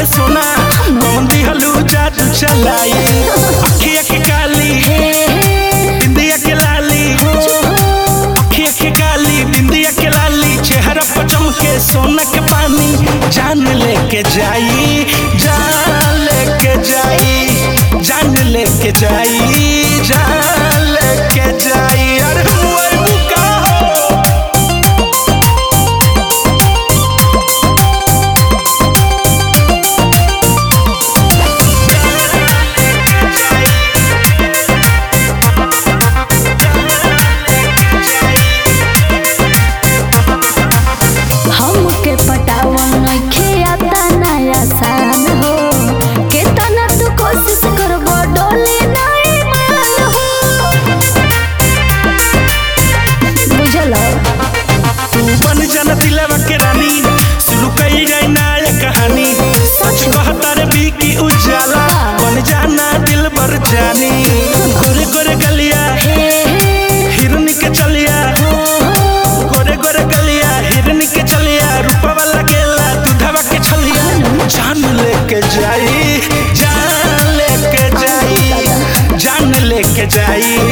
के सोना कौन दिहलू जादू चलाई अखिया के काली बिंदिया के लाली अखिया के काली बिंदिया के लाली चेहरा पर चमके सोना के पानी जान लेके जाई जान लेके जाई जान लेके जाई जान लेके जाई अरे हुए मुका हो हमके पटावन नइखे आता नया सान हो केतना तू कोशिश करबो डोली नहीं मान हो बुझल तू बन जाना दिलवा के रानी शुरू कई गई नया कहानी सच कहता रे बी की उजाला बन जाना दिल भर जानी गोरे गोरे गलिया हिरन के चलिया गोरे गोरे गलिया हिरन के चलिया रूपवा लगेला दूधवा के छलिया जान लेके जाई जान लेके जाई जान लेके जाई